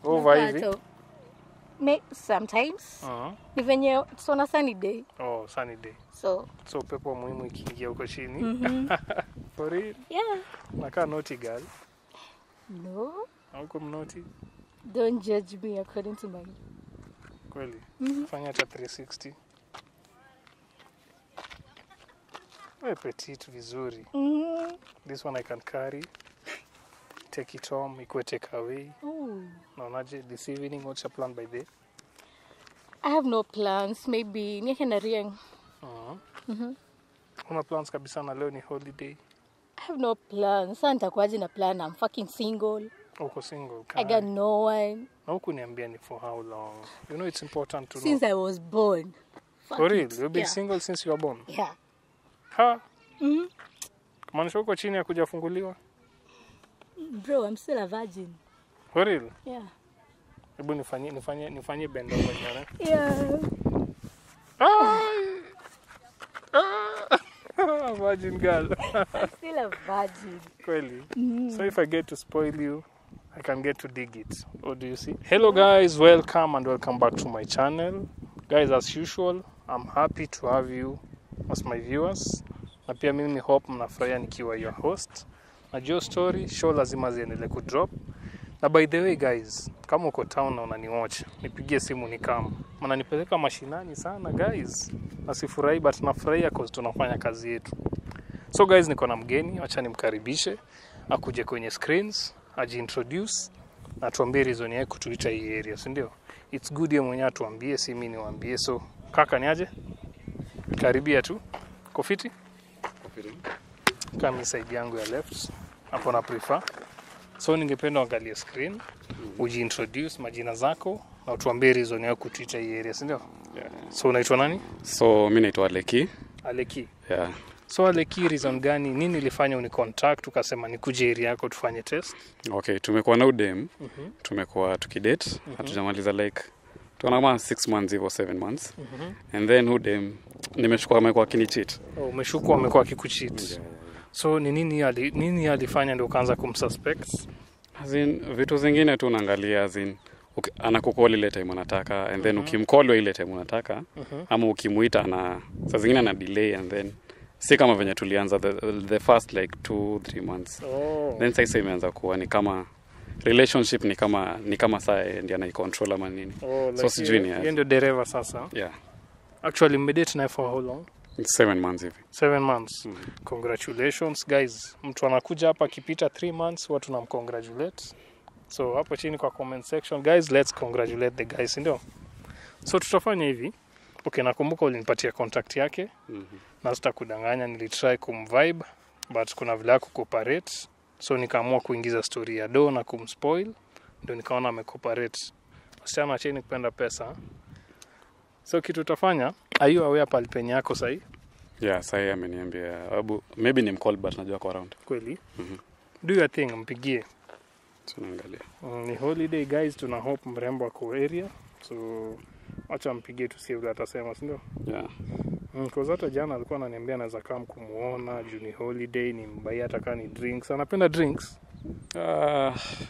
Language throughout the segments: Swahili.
Over hivi. Mapato. May, sometimes Uh-huh. ni venye it's on a sunny day Oh, sunny day. so So upepo muhimu ikiingia huko chini. For real. yeah Nakaa naughty girl. no Hauko mnoti don't judge me according to my kweli. Fanya hata 360. We petit vizuri. mm. This one I can carry. Take it home, ikuwe take away. Ooh. Naonaje this evening what's your plan by the I have no plans maybe nieke na ring uh-huh. Una plans kabisa na leo ni holiday. I have no plans sasa nitakuwaje na plan I'm fucking single Uko single. I got no one Na huku niambia ni for how long? You know it's important to since know. I was born Fuck For real, it. you've been yeah. single since you were born. yeah Ha, mm kumaanisha huko chini ya kujafunguliwa. bro I'm still a virgin For real. yeah Hebu nifanyie nifanyie nifanyie bend over nyara. yeah Ai! Ah! Virgin girl. I'm still a virgin Kweli. So if I get to spoil you, I can get to dig it. What do you see? Hello guys, welcome and welcome back to my channel. Guys, as usual, I'm happy to have you as my viewers. Na pia mimi hope mnafurahia nikiwa your host. Na Joe story show lazima ziendelee kudrop. Na by the way guys, kama uko town na unaniwatch, nipigie simu ni kama. Mnanipeleka mashinani sana guys. Na sifurahi but nafurahia cause tunafanya kazi yetu. So guys, niko na mgeni, acha nimkaribishe akuje kwenye screens, ajiintroduce na tuambie reason yake kutuita hii area, si ndio? It's good yeye mwenyewe atuambie, si mimi niwaambie. So kaka, ni aje? Karibia tu. Kofiti kama side yangu ya left hapo na prefer. So ningependa uangalie screen, ujiintroduce majina zako na utuambie reason yako kutuita hii area, si ndio? Yeah. So unaitwa nani? So mi naitwa Leki. Aleki. Yeah. So Aleki, reason gani, nini ilifanya unicontact ukasema nikuje area yako tufanye test? Okay, tumekuwa na udem. Tumekuwa tukidate. Hatujamaliza like tuona kama 6 months hivyo 7 months. And then udem nimeshukua amekuwa akinicheat. Oh, umeshukwa amekuwa akikucheat. So ni nini ali, nini alifanya ndio ukaanza kumsuspect? As in, vitu zingine tu unaangalia as in uki- anakukol ile time anataka and then ukimcall ile time unataka ama ukimuita na saa zingine ana delay and then si kama venye tulianza the, the first like 2 3 months Oh. then sasa imeanza kuwa ni kama relationship ni kama ni kama saa yeye ndiye anaicontrol ama nini Oh, so sijui ni yeye aje. ndio dereva sasa. yeah Actually mmedate naye for how long? It's seven months hivi Seven months. Congratulations guys. Mtu anakuja hapa akipita 3 months watu tunamcongratulate. So hapo chini kwa comment section guys, let's congratulate the guys, ndio? So tutafanya hivi. Okay, nakumbuka ulinipatia contact yake. na sitakudanganya nilitry kumvibe but kuna vile kucooperate so nikaamua kuingiza story ya do na kumspoil ndio nikaona amecooperate wasichana acheni kupenda pesa so kitu utafanya ayu awea pali penye yako sahii yeah sahii ameniambia abu maybe ni mcall but najua kwa around kweli do your thing mpigie tunaangalia Mm, ni holiday guys tuna hope mrembo ako area so wacha mpigie tusie vile atasema sindio yeah Mm, cause hata jana alikuwa ananiambia anaweza kam kumuona juu ni holiday ni mbai hata kaa ni drinks anapenda drinks Ah,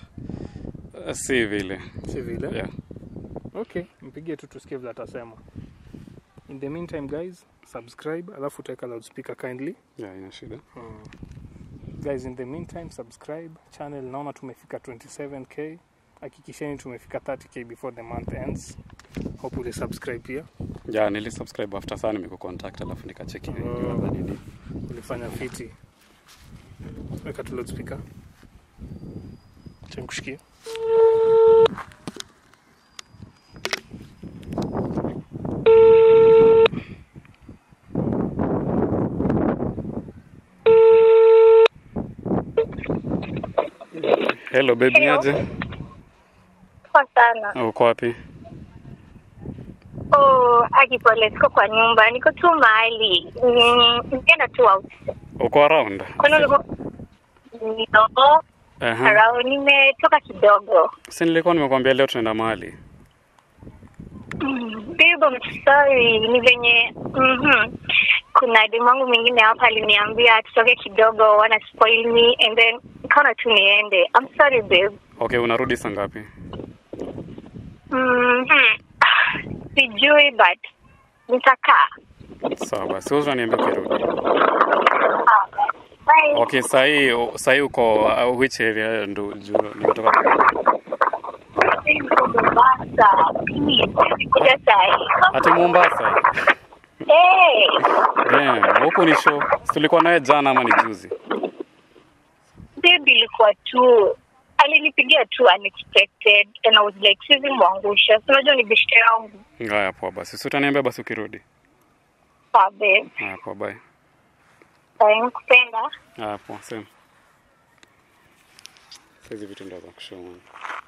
si vile si vile yeah okay mpigie tu tusikie vile atasema in the meantime guys subscribe alafu utaweka loudspeaker kindly yeah ina shida guys in the meantime subscribe channel naona tumefika 27k hakikisheni tumefika 30k before the month ends hope uli subscribe pia yeah nilisubscribe after sana nimekucontact alafu nikacheki Oh. ulifanya fiti weka tu loudspeaker chankushikia hello baby Hello. aje Poa sana. uko wapi Oh, Aki pole, siko kwa nyumba, niko tu mahali. Mm, Nimeenda tu out. uko around Kwani ulikuwa no, Aha. around nimetoka kidogo. si nilikuwa nimekwambia leo tunaenda mahali Babe, I'm sorry. Ni venye mhm. Kuna demu wangu mwingine hapa aliniambia tutoke kidogo, wana spoil me and then kaona tu niende. I'm sorry babe. okay unarudi saa ngapi Mhm. Sijui but nitakaa. Sawa basi, wewe unaniambia ukirudi. Bye. Okay, sahi sahi uko uh, which area ndo juu nimetoka kwa Niko Mombasa. Please, nikuja sahi. Ati Mombasa. Eh, Damn, huko ni show. Si Tulikuwa naye jana ama ni juzi? baby ilikuwa tu alinipigia tu unexpected and I was like sizi mwangusha. Si Unajua ni beshte yangu. Ngaya poa basi. Si utaniambia basi ukirudi. Sawa babe. Haya poa bye. Bye, nakupenda. Haya poa same. Hizi vitu ndo za kushow man.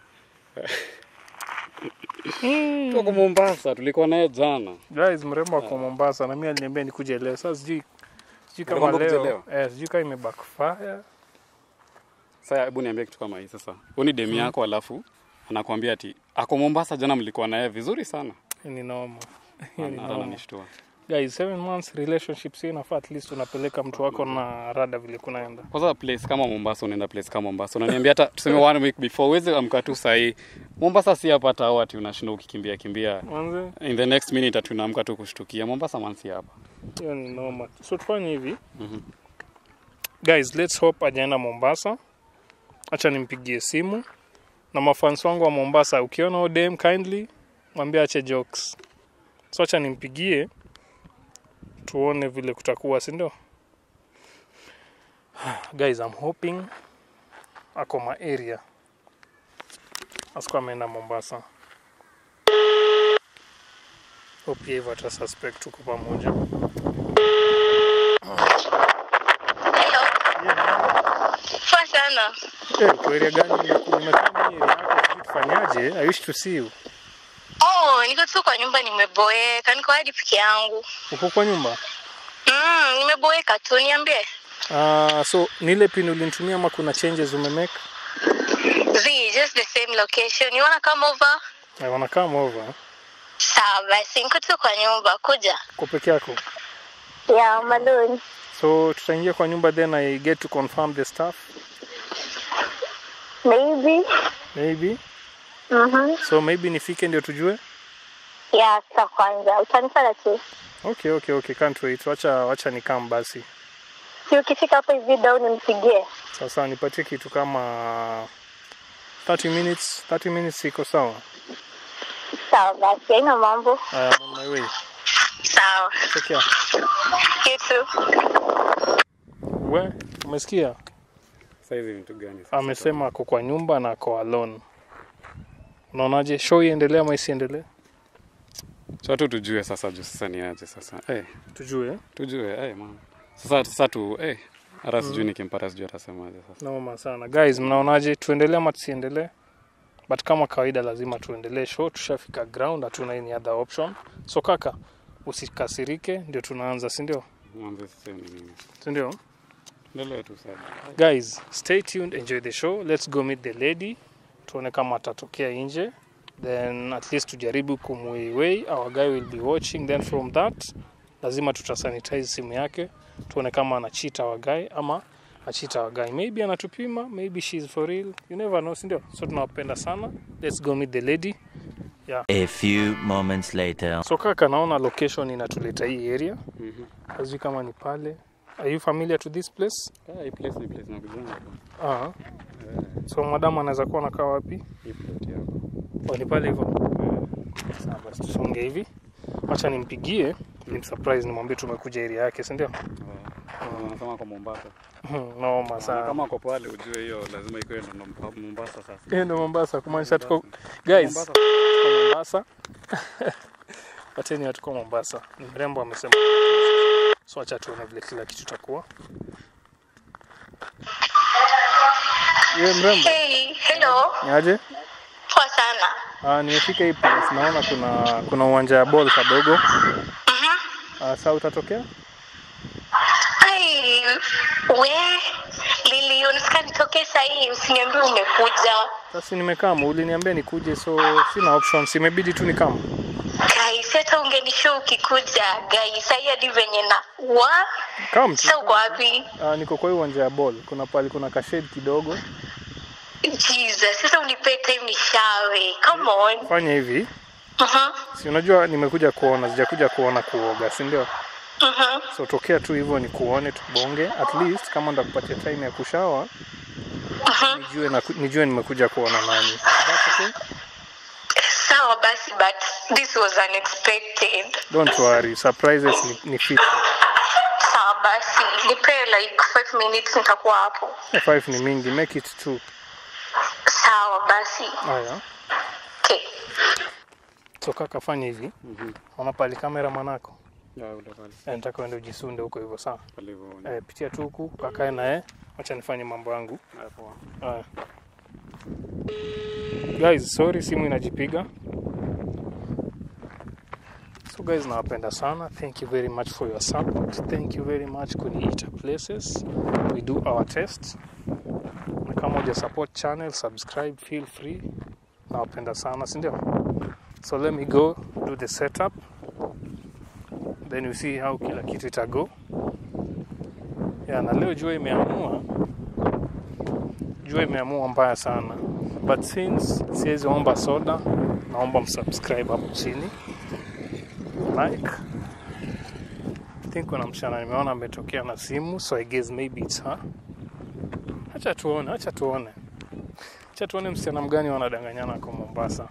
Tuko Mombasa, tulikuwa naye jana. Guys, mrembo ako Mombasa na mimi aliniambia nikuje leo. Sasa sijui sijui kama Alikwambia leo, ukuje eh, sijui kama imebackfire. Sasa hebu niambie kitu kama hii sasa. Huyu ni demu yako alafu anakuambia ati ako Mombasa jana mlikuwa naye vizuri sana. Ni noma. Hiyo ni Ana- noma. Ananishtua. Guys, seven months relationship si inafaa at least unapeleka mtu wako na rada vile kunaenda. Kwanza place kama Mombasa unaenda place kama Mombasa. Unaniambia hata tuseme one week before uweze amka tu sahi. Mombasa si hapa hata au ati unashinda ukikimbia kimbia. Mwanze, In the next minute ati unaamka tu kushtukia. Mombasa man si hapa. hiyo ni noma. So tufanye hivi. Mhm. Guys, let's hope ajaenda Mombasa. Acha nimpigie simu. Na mafans wangu wa Mombasa, ukiona ODM kindly mwambie ache jokes. So acha nimpigie tuone vile kutakuwa, si ndio? Guys, I'm hoping ako ma area. Asikuwa ameenda Mombasa. Hope yeye hivyo ata suspect tuko pamoja. Poa sana. Eh, kwa area gani nimeku- nimekaa mimi area yako sijui tufanyaje? I wish to see you. Oh, niko tu kwa nyumba nimeboeka. Niko hadi peke yangu. Uko kwa nyumba? Mm, nimeboeka tu niambie. Ah, so ni ile pin ulinitumia ama kuna changes umemake? Z, just the same location. You wanna come over? I wanna come over. Sawa basi, niko tu kwa nyumba. Kuja. Uko peke yako? Yeah, I'm alone. So tutaingia kwa nyumba then I get to confirm the stuff Maybe. maybe. Mhm. So maybe nifike ndio tujue. Yeah, sasa kwanza. Utanifanya tu. Okay, okay, okay. Can't wait. Wacha wacha nikam basi. Si ukifika hapo hivi down nimpigie. Sasa nipatie kitu kama 30 minutes. 30 minutes iko sawa. Sawa basi, haina mambo. I am on my way. Sawa. Take care. You too. We, umesikia? Sasa hizi vitu gani sasa? Amesema ako kwa nyumba na ako alone. Unaonaje? Show iendelee ama isiendelee? Cha tu tujue sasa juu sasa ni aje sasa. Eh, Tujue. tujue eh man. Sasa sasa tu eh hata sijui nikimpata sijui atasemaje sasa. Noma sana. Guys, mnaonaje? Tuendelee ama tusiendelee? But kama kawaida lazima tuendelee show. Tushafika ground, hatuna any other option. So kaka, usikasirike, ndio tunaanza, si ndio? Mwanzo sasa ni nini? Si ndio? Endelea tu sasa. Guys, stay tuned, enjoy the show. Let's go meet the lady. Tuone kama atatokea nje. Then at least tujaribu kumuiwei. Our guy will be watching. Then from that, lazima tutasanitize simu yake. Tuone kama anachita our guy ama achita our guy. Maybe anatupima, maybe she's for real. You never know, si ndio? So tunawapenda sana. Let's go meet the lady. A few moments later. So kaka, naona location inatuleta hii area. Mhm. Sijui kama ni pale. Are you familiar to this place? Ah, hii place ni place na kujanga tu. Ah. Eh, So madam anaweza kuwa anakaa wapi? hii plate yako. Oh, ni pale hivyo. Sawa basi tusonge hivi. Acha nimpigie, nimsurprise nimwambie tumekuja area yake, si ndio? Anasema kwa Mombasa. Noma Na sana. Kama uko pale ujue hiyo lazima ikuwe ndo Mom- Mombasa sasa. Hiyo ndio Mombasa kumaanisha tuko guys, Mombasa. tuko Mombasa. Pateni watu kwa Mombasa. Ni mrembo amesema. So acha tuone vile kila kitu takuwa. Yeye mrembo, Hey, hello. ni aje? Poa sana. Ah, nimefika hii place. Naona kuna kuna uwanja wa ball kadogo. Mhm. Ah, saa utatokea? Ai, we Lili, unataka nitoke sahii? Usiniambie umekuja. Sasa nimekama, uliniambia nikuje, so sina options, imebidi tu nikama. Guys, hata ungenishow ukikuja guys. Sahii hadi venye na wa Come tu. sasa uko wapi? Ah, niko kwa hii uwanja ya ball. Kuna pale kuna kashade kidogo. Jesus, sasa unipe time ni shawe. Come on. Fanya hivi, Mhm. si unajua nimekuja kuona, sijakuja kuona kuoga, si ndio? Mhm. So tokea tu hivyo ni kuone tubonge, at least kama ndakupatia time ya kushawa nijue, na, nijue nimekuja kuona nani. That's okay? Sawa basi but this was unexpected. Don't worry, surprises ni, ni fit. Sawa basi. Nipe like 5 minutes nitakuwa hapo. Five ni mingi, make it two. Sawa basi. Haya, Okay. so kaka, fanya hivi, ona pali kamera manako, Ya, ule pale. Eh, nataka uende ujisunde huko hivyo, sawa? Pale hivyo. Eh, pitia tu huku kakae naye, acha nifanye mambo yangu. Ya, poa. Haya. Guys, sorry simu inajipiga. So guys, nawapenda sana. Thank you very much for your support. Thank you very much kuniita places. We do our test. Na kama uja support channel, subscribe, feel free. Nawapenda sana, si ndio? So let me go do the setup. Then we see how kila kitu itago. Yeah, na leo jua imeamua jua imeamua mbaya sana but since siwezi omba soda naomba msubscribe hapo chini like I think kuna msichana nimeona ametokea na simu so I guess maybe it's her acha tuone acha tuone acha tuone msichana mgani wanadanganyana kwa Mombasa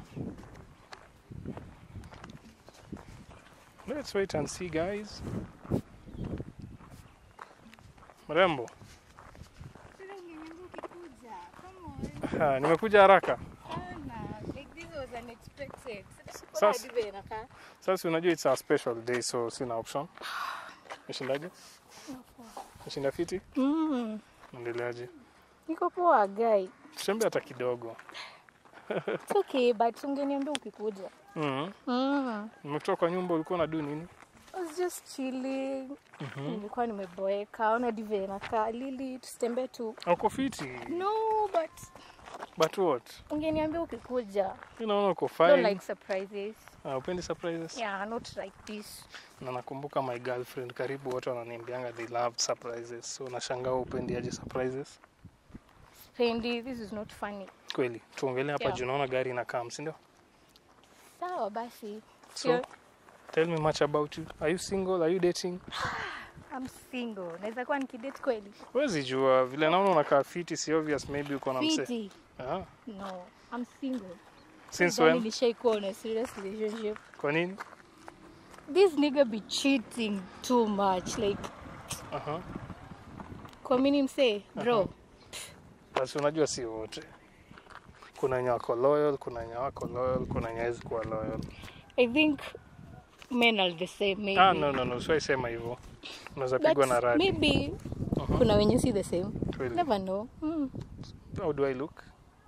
let's wait and see guys mrembo Ah, nimekuja haraka Sasa- Sasa unajua it's a special day so sina option. Umeshindaje? Umeshinda fiti? Mm, Endeleaje? niko poa guy. Tusembe hata kidogo. It's okay but ungeniambia ukikuja. Mhm. Mm. Nimetoka kwa nyumba ulikuwa unadu nini? I was just chilling. Nilikuwa nimeboeka, ona dive nakaa Lili, tusitembee tu. Uko fiti. No, but But what? ungeniambia ukikuja. Mimi naona uko Don't fine. like surprises. Ah, upendi surprises? Yeah, not like this. Na nakumbuka my girlfriend karibu wote wananiambianga they love surprises. So nashangaa upendi aje surprises? Spendi, this is not funny. Kweli. Tuongelee hapa Yeah. juu naona gari inakaa, si ndio? Sawa basi. So, Sio- tell me much about you. Are you single? Are you dating? I'm single. Naweza kuwa nikidate kweli? Huwezi jua vile naona unakaa fiti, si obvious maybe uko na mse. Fiti. Ah, No, I'm single. since Sidhani when? Nishaikuwa on a serious relationship. Kwa nini? This nigga be cheating too much. Like, Aha. kwa mini msee, bro. Basi unajua si wote. Kuna wenye wako loyal, kuna wenye wako loyal, kuna wenye hawezi kuwa loyal. I think men are the same maybe. Ah, no, no, no, siwai sema hivyo. Unaweza But pigwa na radi. maybe kuna wenye si the same. Kweli. Never know. Mm. How do I look?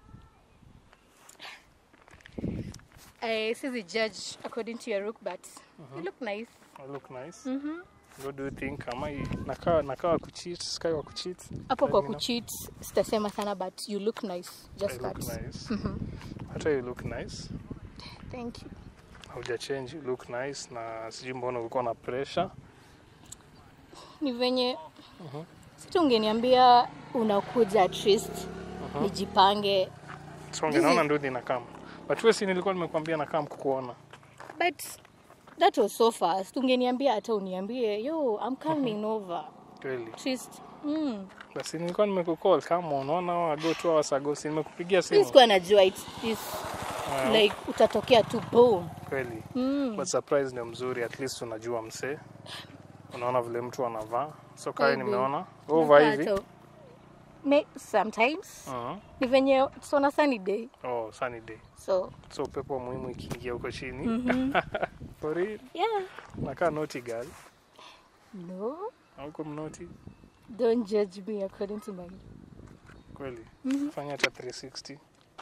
I see the judge according to your look, but you look nice. I look nice. Mhm. What do you think? Am I nakaa nakaa wa kucheat, sky wa kucheat? Hapo Let kwa me know. kucheat sitasema sana but you look nice. I Just look that. nice. Hata you look nice. Thank you. Hauja change, you look nice na sijui mbona ulikuwa na pressure. Ni venye sita ungeniambia unakuja at least nijipange So This naona is- ndudi na kama. But wewe si nilikuwa nimekuambia na kama kukuona. but that was so fast ungeniambia hata uniambie yo I'm coming over Kweli. at least mm. Basi nilikuwa nimekucall kama unaona ago tu hours ago si nimekupigia mi simu. sikuwa najua it's, it's Ah, like utatokea tu boom kweli. mm. But surprise ndio mzuri at least unajua msee. Unaona vile mtu anavaa. So kai Maybe. nimeona. Over hivi. Hata- May, sometimes Uh-huh. ni venye it's on a sunny day Oh, sunny day. so So upepo muhimu ikiingia huko chini. For real. yeah Nakaa naughty girl. no Hauko mnoti. don't judge me according to my Kweli. Fanya hata 360.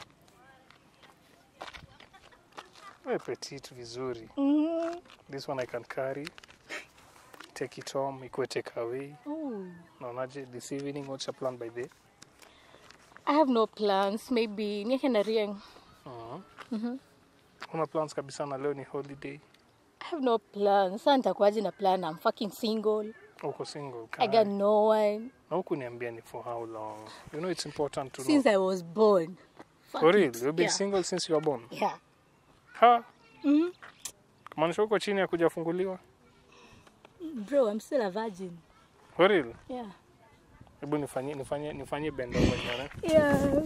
Wewe petite vizuri. mm. This one I can carry. Take it home, ikuwe take away. Ooh. Naonaje this evening what's your plan by the I have no plans maybe nieke na rieng uh-huh. Una plans kabisa na leo ni holiday. I have no plans. Sasa nitakuwaje na plan? I'm fucking single. Uko single. I got no one. na huku niambia ni for how long you know it's important to Since know I was born. Fuck for real it. you've been yeah. single since you were born Yeah. ha Mhm. kumaanisha huko chini ya kujafunguliwa Bro, I'm still a virgin. for real Yeah. hebu nifanyie nifanyie nifanyie bendo mwenyewe Yeah.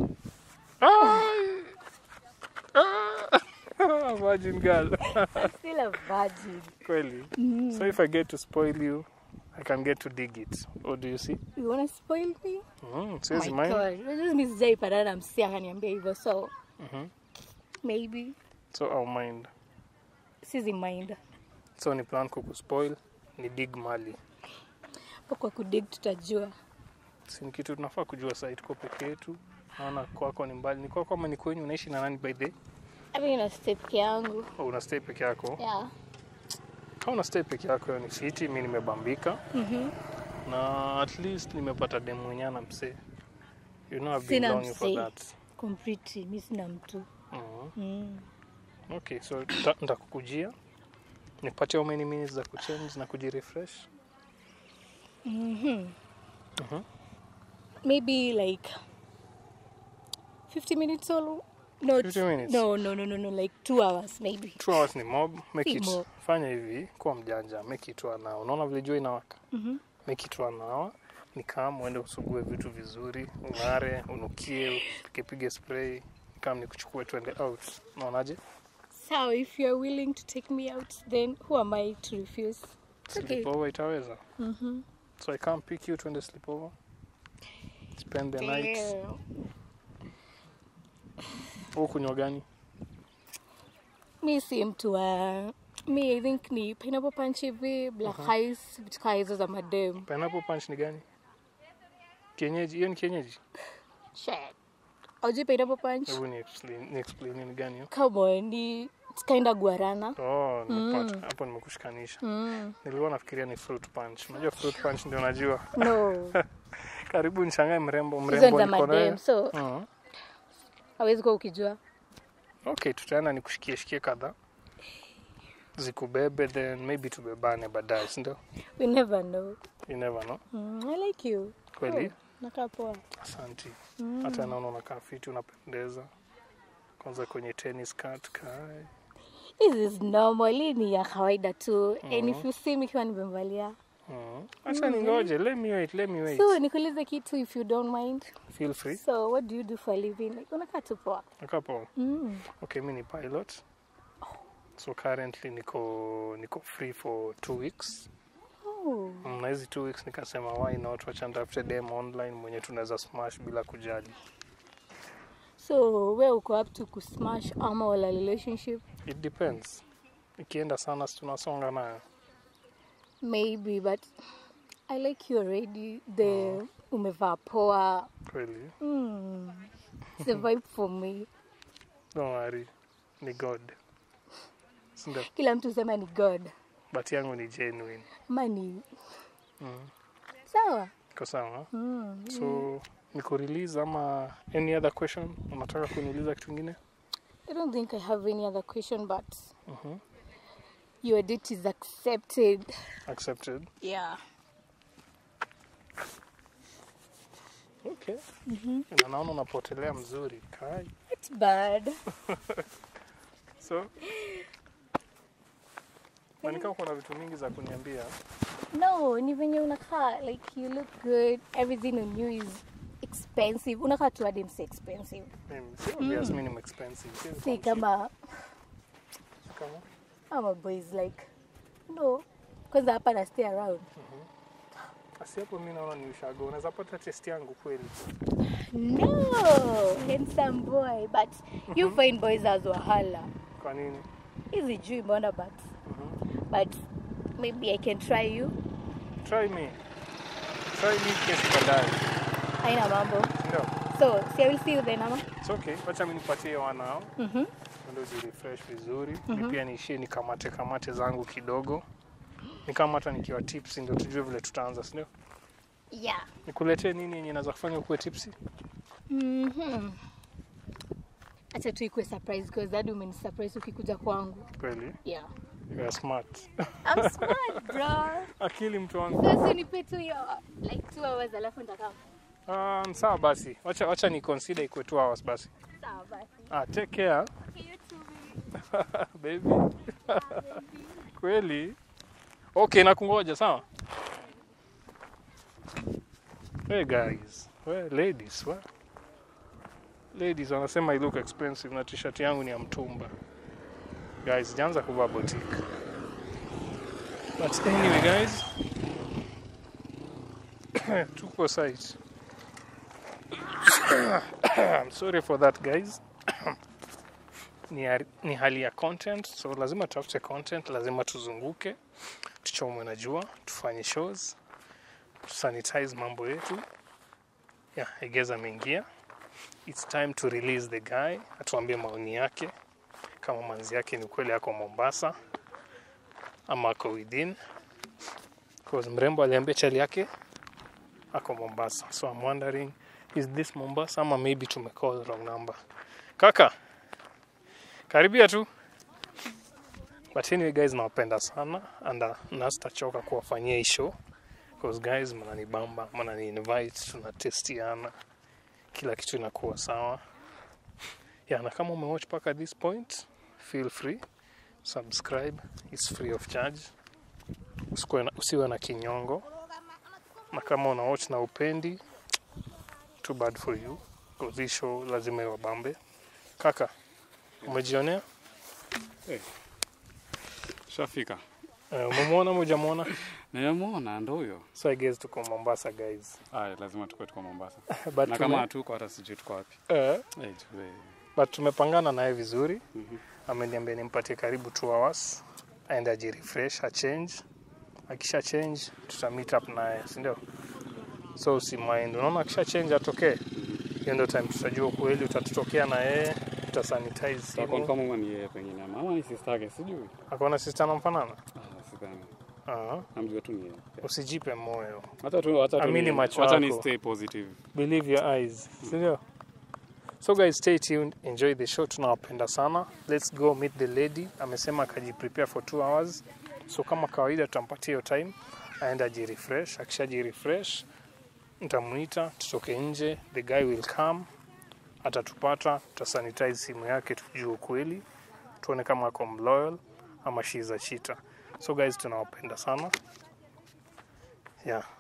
virgin girl I'm still a virgin. kweli so if i get to spoil you i can get to dig it or do you see You wanna spoil me? mm, Oh siwezi my mind God. This is sijaipatana na msi akaniambia hivyo so Mhm. maybe so I'll mind sizi mind so ni plan kukuspoil ni dig mali po kwa kudig tutajua si ni kitu tunafaa kujua saa tuko peke yetu naona kwako ni mbali ni kwako ama ni kwenyu unaishi na nani by the ami na step yangu oh, una stay peke yako yeah. kama una stay peke yako hiyo ni fiti mi nimebambika Mhm. na at least nimepata demu mwenyewe na msee you know I've been Sina longing for msee. that Complete, mi sina mtu Mhm. mm. okay so nita- nitakukujia nipatie how many minutes za kuchange na kujirefresh mm-hmm. Mhm. maybe like 50 minutes or no 50 minutes? no no no no no like two hours maybe two hours ni mob make Si it mob. fanya hivi kuwa mjanja make it one hour unaona vile jua inawaka Mhm. make it one hour ni kama uende usugue vitu vizuri ung'are unukie pikepige spray kama ni kuchukue twende out unaonaje so if you're willing to take me out then who am i to refuse It's okay. sleepover itaweza Mhm. so i can't pick you twende sleepover spend the night Damn. huu kunywa gani mi si mtu wa mi i think ni pineapple punch hivi black ice vitu kaa hizo za madem pineapple punch ni gani kienyeji hiyo ni kienyeji Shit. aujui pineapple punch hebu ni explain, ni explain ni gani hiyo come on ni it's kinda guarana oh nimepata hapo nimekushikanisha mm. nilikuwa nafikiria ni fruit punch unajua fruit punch ndio najua no karibu nishangae mrembo hizo ni mrembo za niko naye madem so Mhm. hawezi kuwa ukijua okay tutaenda nikushikie shikie kadhaa zikubebe then maybe tubebane baadaye sindio we never know you never know mm, i like you kweli Oh, nakaa poa asanti hata naona unakaa fiti unapendeza kwanza kwenye tennis cut kai this is normal hii ni ya kawaida tu and if you see me ikiwa nimevalia Mhm. acha ningoje let me wait let me wait so nikuulize kitu if you don't mind feel free so what do you do for a living like unakaa tu poa akapo mm. okay mi ni pilot so currently niko niko free for two weeks oh. Mm, na hizi two weeks nikasema why not wacha nitafute dem online mwenye tunaweza smash bila kujali so we uko up to kusmash ama wala relationship it depends ikienda sana si tunasonga nayo maybe but i like you already the umevaa poa kweli mm. it's a vibe for me don't worry ni god sindo kila mtu sema ni god but yangu ni genuine ama ni mm. sawa iko sawa mm. so niko release ama any other question unataka kuniuliza kitu ingine i don't think i have any other question but Mhm. your date is accepted accepted yeah okay na naona unapotelea mzuri kai it's bad so nanika uko na vitu mingi za kuniambia no ni venye unakaa like you look good everything on you is expensive unakaa tu hadi msi expensive mimi si obvious mimi ni expensive si si kama kama ama boys like no kwanza hapa na stay around asi hapo mimi naona ni ushago unaweza pata test yangu kweli no handsome boy but you find boys as wahala kwa nini hizi juu mbona but but maybe i can try you try me try me kesi baadaye haina mambo ndio so si i will see you then ama it's okay wacha mimi nipatie wanao Mhm. ndio jirefresh vizuri mm pia niishie nikamate kamate zangu kidogo nikamata nikiwa tips ndio tujue vile tutaanza si ndio yeah nikuletee nini yenye naweza kufanya ukuwe tipsi Mhm. acha tu ikuwe surprise because hadi umenisurprise ukikuja kwangu kweli yeah You are smart. I'm smart, bro. Akili mtu wangu. Sasa nipe tu hiyo like two hours alafu nitakaa. Um, sawa basi. Wacha wacha ni consider ikuwe 2 hours basi. Sawa basi. Ah, take care Okay, you too, baby. baby. Kweli? Okay, nakungoja sawa? Hey guys. Well, ladies, well. Ladies wanasema I look expensive na t-shirt yangu ni ya mtumba. Guys, sijaanza kuvaa boutique. But anyway guys, tuko site. I'm sorry for that guys. ni, hari- ni hali ya content, so lazima tutafute content, lazima tuzunguke, tuchomwe na jua, tufanye shows, tusanitize mambo yetu. Yeah, Egeza ameingia. It's time to release the guy, atuambie maoni yake kama manzi yake ni kweli ako Mombasa ama ako within. Cause mrembo aliambia chali yake ako Mombasa. So I'm wondering is this Mombasa ama maybe tumecall wrong number. Kaka, karibia tu. But anyway guys, nawapenda sana and uh, nasitachoka kuwafanyia hii show because guys, mnanibamba, mnani invite, tunatestiana, kila kitu inakuwa sawa. Yeah, na kama umewatch mpaka this point, feel free subscribe, it's free of charge. Usikuwe na, usiwe na kinyongo, na kama una watch na upendi, too bad for you because hii show lazima iwabambe. Kaka, umejionea? Shafika. Uh, umemwona ama hujamwona? Nimemwona ndo huyo. So I guess tuko Mombasa guys. Aya, lazima tukue tuko Mombasa. But na tume, kama hatuko hata sijui tuko wapi. uh, Eh, jue. but tumepangana naye vizuri. Mhm. Ameniambia nimpatie karibu 2 hours aende ajirefresh, achange. Akisha change tuta meet up naye, si ndio? So usimaindi, unaona akisha change atokee, hiyo ndio time tutajua kweli utatutokea na yeye, tutasanitize Sasa simu. confirm kama ni yeye pengine ama ama ni sister yake sijui. Akaona sister anamfanana? Ah, sidhani. Ah, Namjua tu ni yeye. usijipe moyo, Hata tu hata tu. Amini ni- macho Wacha ni yako. stay positive. believe your eyes, si ndio? So guys, stay tuned, enjoy the show, tunawapenda sana. Let's go meet the lady. Amesema akajiprepare for two hours, so kama kawaida tutampatia hiyo time aende ajirefresh. Akishajirefresh nitamuita, tutoke nje, the guy will come, atatupata, tutasanitize simu yake, tujue ukweli, tuone kama ako mloyal ama she is a cheater. So guys, tunawapenda sana yeah.